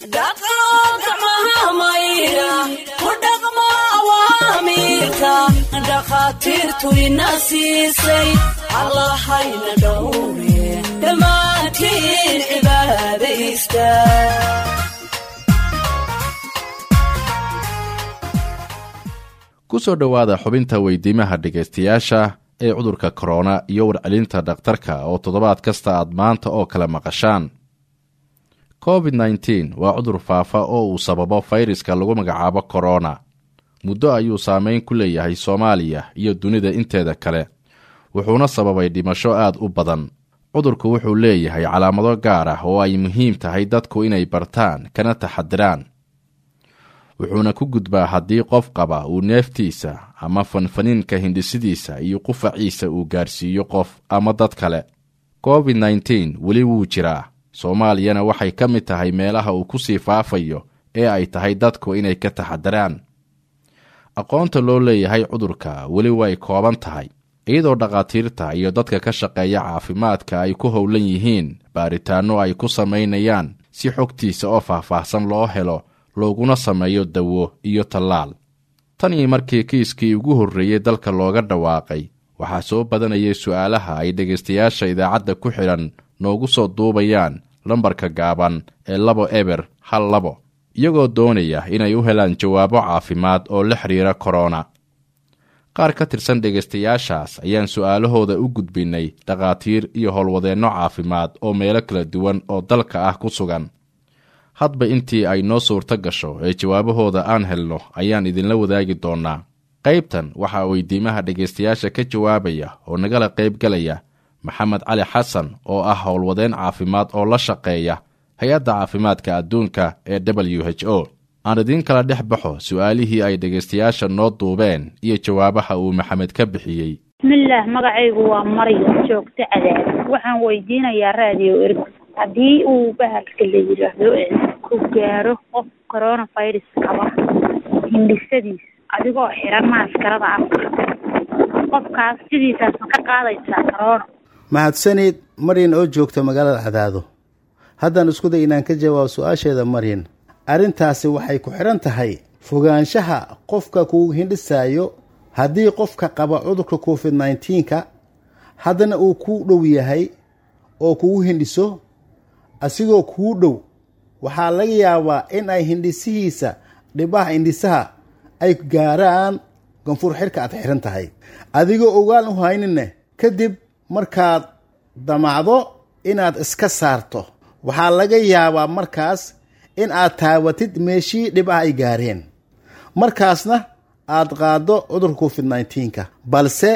dhaqo gacmaha maydha ku dhaqmo awaamiirka dhakhaatiirtu ina siisay allahayna dhowre dhammaantiin cibaadaysta ku soo dhowaada xubinta weydiimaha dhegaystayaasha ee cudurka korona iyo warcelinta dhakhtarka oo toddobaad kasta aad maanta oo kale maqashaan covid nneteen waa cudur faafa oo uu sababo fayraska lagu magacaabo korona muddo ayuu saameyn ku leeyahay soomaaliya iyo dunida inteeda kale wuxuuna sababay dhimasho aad u badan cudurku wuxuu leeyahay calaamado gaar ah oo ay muhiim tahay dadku inay bartaan kana taxadiraan wuxuuna ku gudbaa haddii qof qaba uu neeftiisa ama fanfaniinka hindhisidiisa iyo qufaciisa uu gaarsiiyo qof ama dad kale covid nneteen weli wuu jiraa soomaaliyana waxay ka mid tahay meelaha uu ku sii faafayo ee ay tahay dadku inay ka taxadiraan aqoonta loo leeyahay cudurka weli way kooban tahay iyadoo dhakhaatiirta iyo dadka ka shaqeeya caafimaadka ay ku howlan yihiin baaritaanno ay ku samaynayaan si xogtiisa oo faahfaahsan loo helo looguna sameeyo dawo iyo tallaal tan iyo markii kiiskii ugu horreeyey dalka looga dhawaaqay waxaa soo badanayay su'aalaha ay dhegaystayaasha idaacadda ku xidhan noogu soo duubayaan lambarka gaaban ee labo eber hal labo iyagoo doonaya inay u helaan jawaabo caafimaad oo la xidhiira korona qaar ka tirsan dhegaystayaashaas ayaan su'aalahooda u gudbinnay dhakhaatiir iyo howlwadeenno caafimaad oo meelo kala duwan oo dalka ah ku sugan hadba intii ay noo suurto gasho ee jawaabahooda aan helno ayaan idinla wadaagi doonnaa qaybtan waxaa weydiimaha dhegaystayaasha ka jawaabaya oo nagala qaybgalaya maxamed cali xasan oo ah howlwadeen caafimaad oo la shaqeeya hay-adda caafimaadka adduunka ee w h o aan idiin kala dhex baxo su'aalihii ay dhegaystayaasha noo duubeen iyo jawaabaha uu maxamed ka bixiyey bismillaah magacaygu waa maryam joogto cadaad waxaan weydiinayaa raadiyo erg haddii uu bahalka la yidhaahdo ku gaaro qof coronavirus qaba hindhisadiis adigoo xiran maaskarada afka qofkaas sidiisaas ma ka qaadaysaa corona mahadsanid maryan oo joogta magaalada cadaado haddaan isku day inaan ka jawaabo su-aasheeda maryan arrintaasi waxay ku xidhan tahay fogaanshaha qofka kuu hindhisaayo haddii qofka qaba cudurka covid nneteen-ka haddana uu kuu dhow yahay oo kugu hindhiso asigoo kuu dhow waxaa laga yaabaa in ay hindhisihiisa dhibaha hindhisaha ay gaaraan ganfuur xidhka aad xihan tahay adigoo ogaan u hayninne kadib markaad damacdo inaad iska saarto waxaa laga yaabaa markaas in aad taabatid meeshii dhibaha ay gaareen markaasna aad qaaddo cudurka covid nneteen-ka balse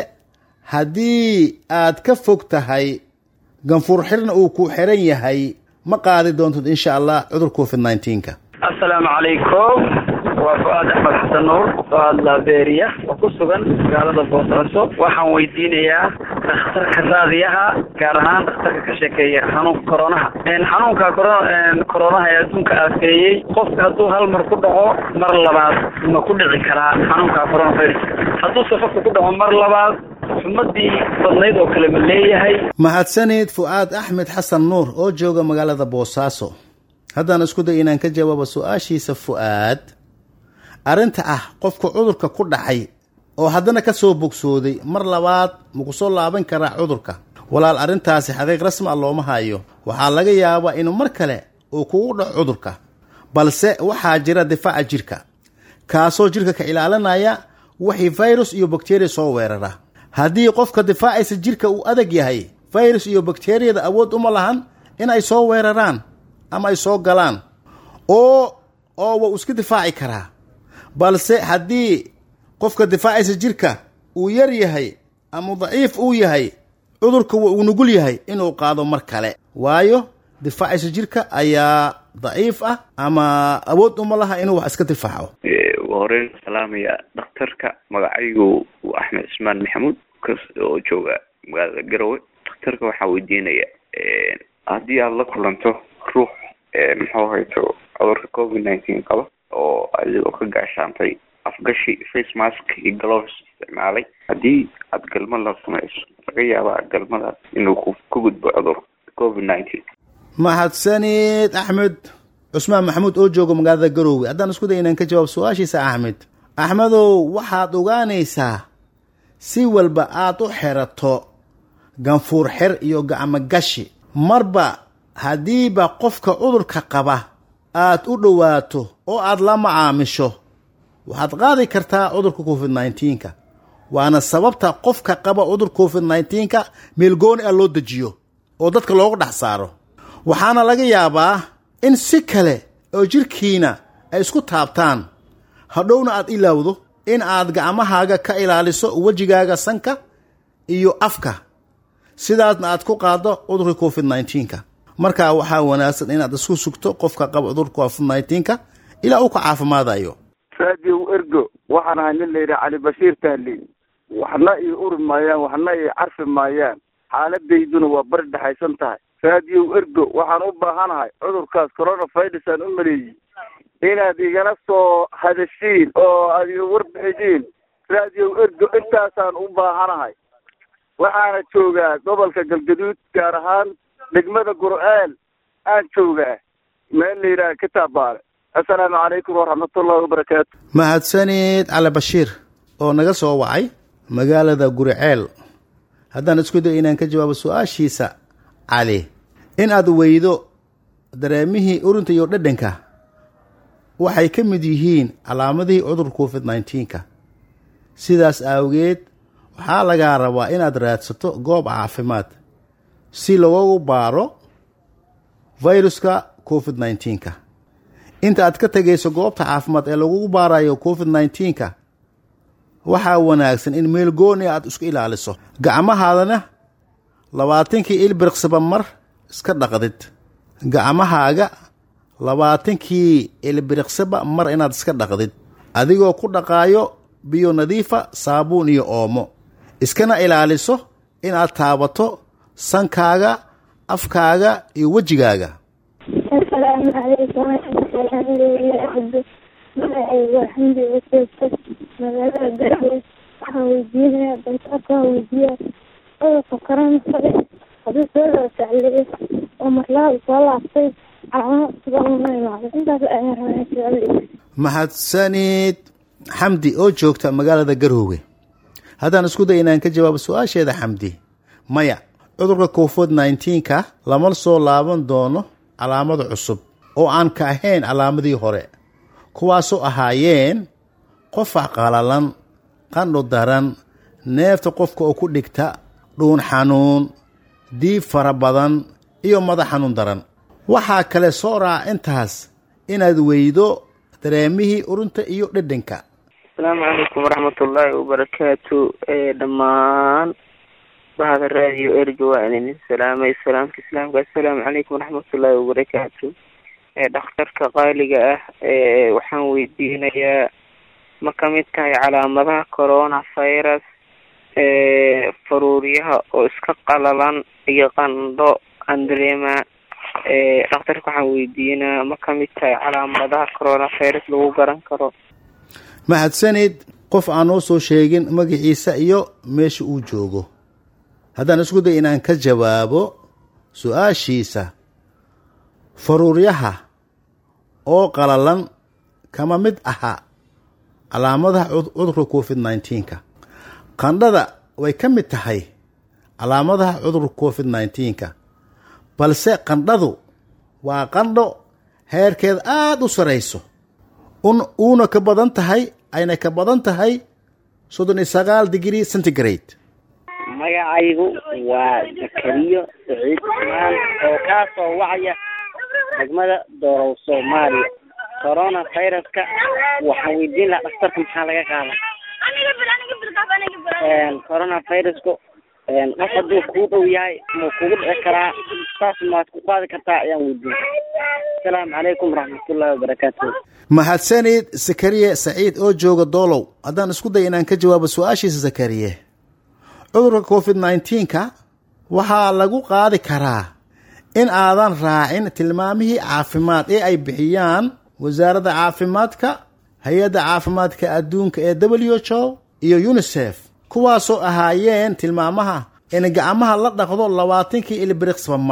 haddii aad ka fog tahay ganfuur xirna uu ku xiran yahay ma qaadi doontid insha allah cudur covid nneteen-ka assalaamu calaykum waa fu-aad axmed xasan nuur fu-aad laabeeriya oo ku sugan magaalada boosaaso waxaan weydiinayaa dhakhtarka raadiyaha gaar ahaan dhakhtarka ka sheekeeya xanuunka koronaha xanuunka koronaha ee adduunka aafeeyey qofka hadduu hal mar ku dhaco mar labaad ma ku dhici karaa xanuunka coronavirus hadduu safafka ku dhaco mar labaad xumadii badnayd oo kale ma leeyahay mahadsanid fu-aad axmed xasan nuur oo jooga magaalada boosaaso haddaan isku day inaan ka jawaabo su-aashiisa fu-aad arrinta ah qofka cudurka ku dhacay oo haddana ka soo bogsooday mar labaad maku soo laaban karaa cudurka walaal arrintaasi xaqiiq rasmi a looma hayo waxaa laga yaabaa inuu mar kale uu kugu dhaco cudurka balse waxaa jira difaaca jirka kaasoo jirka ka ilaalinaya wixii virus iyo bakteriya soo weerara haddii qofka difaacaysa jirka uu adag yahay virus iyo bakteriyada awood uma lahan in ay soo weeraraan ama ay soo galaan oo oo wuu iska difaaci karaa balse haddii qofka difaacaysa jirka uu yar yahay ama daciif uu yahay cudurka uu nugul yahay inuu qaado mar kale waayo difaacaysa jirka ayaa daciif ah ama awood uma laha inuu wax iska difaaco ugu horeyn salaamaya dhakhtarka magacaygu waa axmed cismaan maxamuud oo jooga magaalada garowe dhakhtarka waxaa weydiinaya haddii aada la kulanto ruux muxuu hayto cudurka covid nineteen qaba oo adigoo ka gaashaantay afgashi face mask iyo gloves isticmaalay haddii aada galmad la samayso laga yaabaa galmadaas inuu ku ka gudbo cudur covid nineteen mahadsanid axmed cusmaan maxamuud oo jooga magaalada garoowe haddaan isku day inaan ka jawaab su-aashiisa axmed axmedow waxaad ogaanaysaa si walba aad u xerato ganfuur xer iyo gacmo gashi marba haddiiba qofka cudurka qaba aad u dhowaato oo aad la macaamisho waxaad qaadi kartaa cudurka covid nneteen-ka waana sababta qofka qaba cudur covid nneteen-ka meelgooni ah loo dejiyo oo dadka loogu dhex saaro waxaana laga yaabaa in si kale oo jirkiina ay isku taabtaan hadhowna aad ilaawdo in aad gacmahaaga ka ilaaliso wejigaaga sanka iyo afka sidaasna aad ku qaaddo cudurka covid nneteen-ka markaa waxaa wanaagsan inaad isku sugto qofka qaba cudurka covid nneteen-ka ilaa uu ka caafimaadayo raadiyow ergo waxaan ahay nin layidhaha cali bashiir taaliin waxna ii uri maayaan waxna ii carfi maayaan xaaladayduna waa bari dhexaysan tahay raadiyow ergo waxaan u baahanahay cudurkaas coronavirus aan u maleeyey inaad igala soo hadashiin oo aad iga warbixidiin raadiyow ergo intaasaan u baahanahay waxaana joogaa gobolka galgaduud gaar ahaan degmada gur'eel aan joogaa meel la yidhaha kitaab baale assalaamu calaykum waraxmatullahi wabarakaatu mahadsanid cali bashiir oo naga soo wacay magaalada guriceel haddaan isku day inaan ka jawaabo su-aashiisa cali in aad weydo dareemihii urinta iyo dhadhanka waxay ka mid yihiin calaamadihii cudur covid nneteen-ka sidaas awgeed waxaa lagaa rabaa inaad raadsato goob caafimaad si loogu baaro viruska covid nneteen-ka inta aad ka tegayso goobta caafimaad ee lagugu baarayo covid nneteen-ka waxaa wanaagsan in meel gooni aad isku ilaaliso gacmahaadana labaatankii ilbiriqsiba mar iska dhaqdid gacmahaaga labaatankii ilbiriqsiba mar inaad iska dhaqdid adigoo ku dhaqaayo biyo nadiifa saabuun iyo oomo iskana ilaaliso inaad taabato sankaaga afkaaga iyo wejigaaga asalaamu calaykum alxamdulilah cabdi magacaygu waa xamdi useeso magaalada garwe waxaan weydiinayaa dantaarkaan weydiiya cudurka coronavirus haddii soo loo sacleeyo oo marlaada soo laabtay calaamad sidan una imaado intaas ayaan rabaa su-aal mahadsanid xamdi oo joogta magaalada garoowe haddaan isku day inaan ka jawaabo su-aasheeda xamdi maya cudurka covid nneteen-ka lama soo laaban doono calaamad cusub oo aan ka ahayn calaamadii hore kuwaasoo ahaayeen qofac qalalan qandho daran neefta qofka oo ku dhigta dhuun xanuun diib fara badan iyo madax xanuun daran waxaa kale soo raaca intaas inaad weydo dareemihii urinta iyo dhedhanka asalaamu calaykum waraxmatullaahi wabarakaatu dhammaan bahda raadiyo erga waa idin salaamay salaamka islaamka assalaamu calaykum waraxmatullaahi wabarakaatu dhakhtarka qaaliga ah waxaan weydiinayaa ma ka mid tahay calaamadaha corona virus faruuryaha oo iska qalalan iyo qandho andrema dhakhtarka waxaan weydiinaa ma ka mid tahay calaamadaha corona virus lagu garan karo mahadsanid qof aan noo soo sheegin magaciisa iyo meesha uu joogo haddaan isku day inaan ka jawaabo su-aashiisa faruuryaha oo qalalan kama mid aha calaamadaha cudurka covid nneteen-ka qandhada way ka mid tahay calaamadaha cudurka covid nneteen-ka balse qandhadu waa qandho heerkeed aada u sarayso un uuna ka badan tahay ayna ka badan tahay soddon iyo sagaal degree centigrade magacaygu waa zakariyo saciid ismaan oo kaa soo wacaya degmada doorow soomaaliya corona viruska waxaan weydiin lahaa dhakhtarka maxaa laga qaada corona virusku qof hadduu kuu dhow yahay muu kugu dhici karaa saas maad ku qaadi kartaa ayaan weydiin asalaamu calaykum waraxmatullahi wabarakaatu mahadsanid zakariye saciid oo jooga doolow haddaan isku day inaan ka jawaabo su-aashiisa zakariye cudurka covid nneteen-ka waxaa lagu qaadi karaa in aadan raacin tilmaamihii caafimaad ee ay bixiyaan wasaaradda caafimaadka hay-adda caafimaadka adduunka ee w h o iyo unisef kuwaasoo ahaayeen tilmaamaha in gacmaha la dhaqdo labaatankii ilbiriqsba mar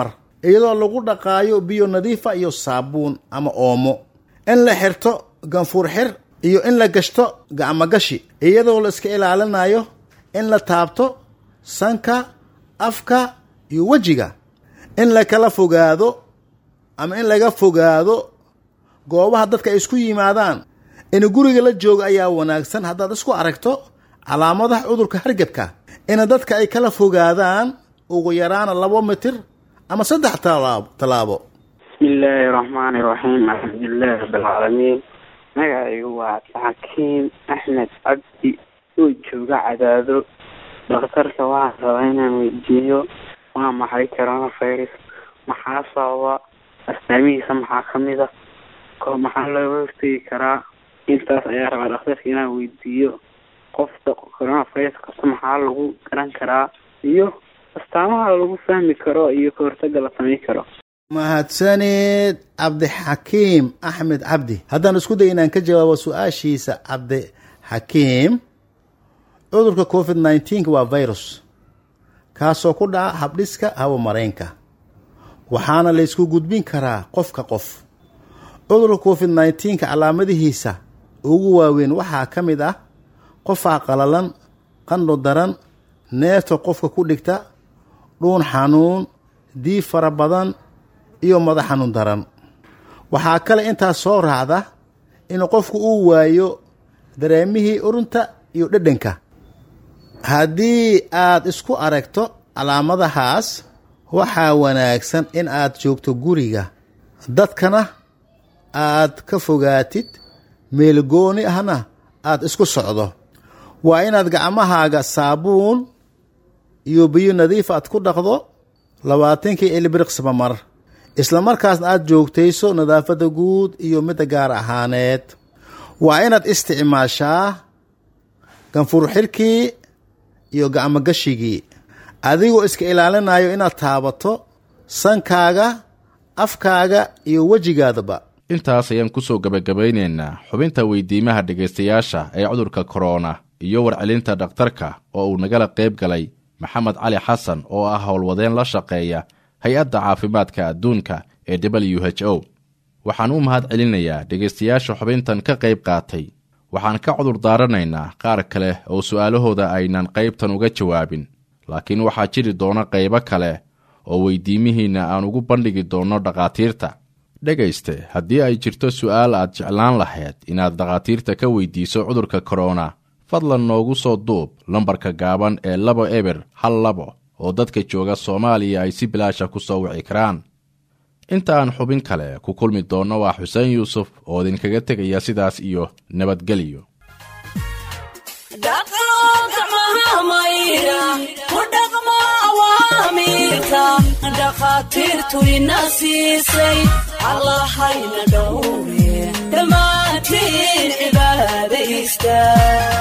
iyadoo lagu dhaqaayo biyo nadiifa iyo saabuun ama oomo in la xirto ganfuur xir iyo in la gashto gacmogashi iyadoo la iska ilaalinayo in la taabto sanka afka iyo wejiga in la kala fogaado ama in laga fogaado goobaha dadka ay isku yimaadaan in guriga la joogo ayaa wanaagsan haddaad isku aragto calaamadaha cudurka hargebka in dadka ay kala fogaadaan ugu yaraana labo mitir ama saddex talaabo tallaabo bismi illaahi raxmaani raxiim alxamdulilahi rabbilcaalamiin magacaygu waa xakiim axmed cabdi oo jooga cadaado dhakhtarka waxaan rabaa inaan weydiiyo waa maxay coronavirus maxaa sababa astaamihiisa maxaa kamid a ko maxaa looga hortegi karaa intaas ayaa rabaa dhakhtarka inaan weydiiyo qofka coronavirus kasta maxaa lagu garan karaa iyo astaamaha lagu fahmi karo iyo kahortaga la samayn karo mahadsanid cabdixakiim axmed cabdi haddaan isku day inaan ka jawaabo su-aashiisa cabdixakiim cudurka covid nneteen waa virus kaasoo ku dhaca habdhiska hawa mareenka waxaana la ysku gudbin karaa qofka qof cudurka covid nneteenka calaamadihiisa ugu waaweyn waxaa ka mid ah qofaa qalalan qandho daran neefta qofka ku dhigta dhuun xanuun diib fara badan iyo madax xanuun daran waxaa kale intaas soo raacda in qofku uu waayo dareemihii urunta iyo dhedhanka haddii aad isku aragto calaamadahaas waxaa wanaagsan in aad joogto guriga dadkana aad ka fogaatid meelgooni ahna aad isku socdo waa inaad gacmahaaga saabuun iyo biyo nadiif aad ku dhaqdo labaatankii ilbiriqsaba mar isla markaasna aad joogtayso nadaafadda guud iyo midda gaar ahaaneed waa inaad isticmaashaa ganfur xirkii iyo gacmogashigii adigoo iska ilaalinayo inaad taabato sankaaga afkaaga iyo wejigaadaba intaas ayaan kusoo gebagabaynaynaa xubinta weydiimaha dhegaystayaasha ee cudurka korona iyo warcelinta dhakhtarka oo uu nagala qayb galay maxamed cali xasan oo ah howlwadeen la shaqeeya hay-adda caafimaadka adduunka ee w h o waxaan u mahad celinayaa dhegaystayaasha xubintan ka qayb qaatay waxaan ka cudur daaranaynaa qaar kale oo su'aalahooda aynan qaybtan uga jawaabin laakiin waxaa jiri doona qaybo kale oo weydiimihiinna aan ugu bandhigi doonno dhakhaatiirta dhegayste haddii ay jirto su'aal aad jeclaan lahayd inaad dhakhaatiirta ka weydiiso cudurka korona fadlan noogu soo duub lambarka gaaban ee labo eber hal labo oo dadka jooga soomaaliya ay si bilaasha ku soo wici karaan inta aan xubin kale ku kulmi doonno waa xuseen yuusuf oo idinkaga tegaya sidaas iyo nabadgelyo dhakhaatiirtu ina siisay allahayna dhowre dhammaantiin cibaadaysta